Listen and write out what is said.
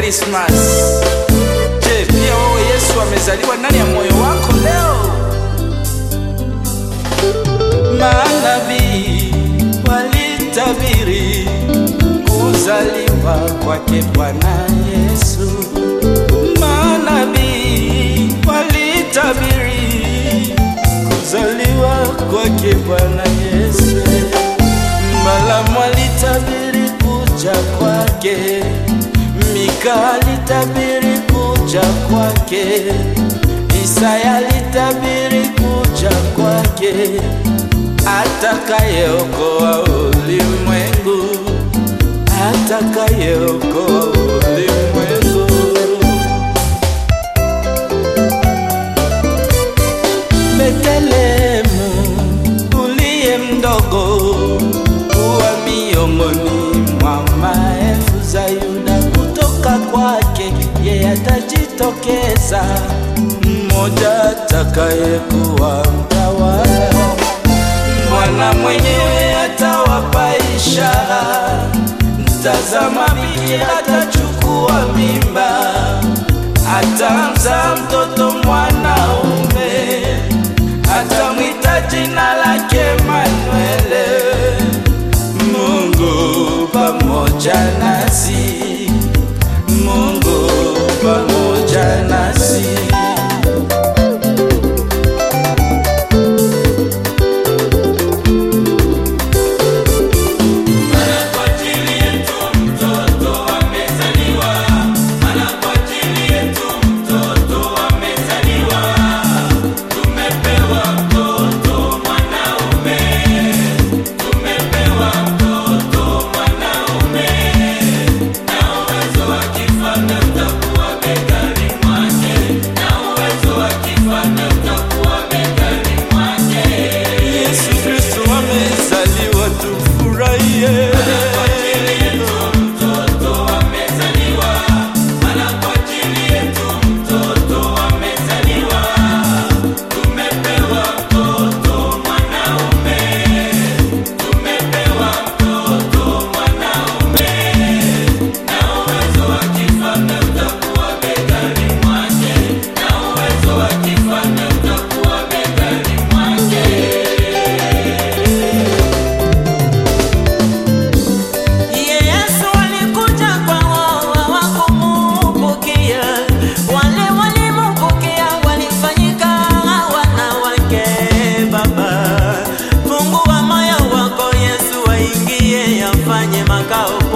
Christmas. Je, pia wewe Yesu amezaliwa ndani ya moyo wako leo? Manabii walitabiri kuzaliwa kwake Bwana Yesu. Manabii walitabiri kuzaliwa kwake Bwana Yesu. Balamu alitabiri kuja kwake, Mika alitabiri kuja kwake, Isaya alitabiri kuja kwake, atakayeokoa ulimwengu, atakayeokoa ulimwengu. Betlehemu uliye mdogo, kuwa miongoni mwa maelfu za Yuda, kutoka kwake yeye atajitokeza mmoja atakayekuwa mtawala. Bwana mwenyewe atawapa ishara, mtazama, bikira atachukua mimba, atamzaa mtoto mwanaume atamwita jina lake Emanuele, Mungu pamoja nasi, Mungu pamoja nasi. Yesu Kristo amezaliwa, tufurahie. Yesu alikuja kwao hawakumumpokea, wale walimumpokea walifanyika wanawake. Baba, fungua moyo wako, Yesu aingie, afanye makao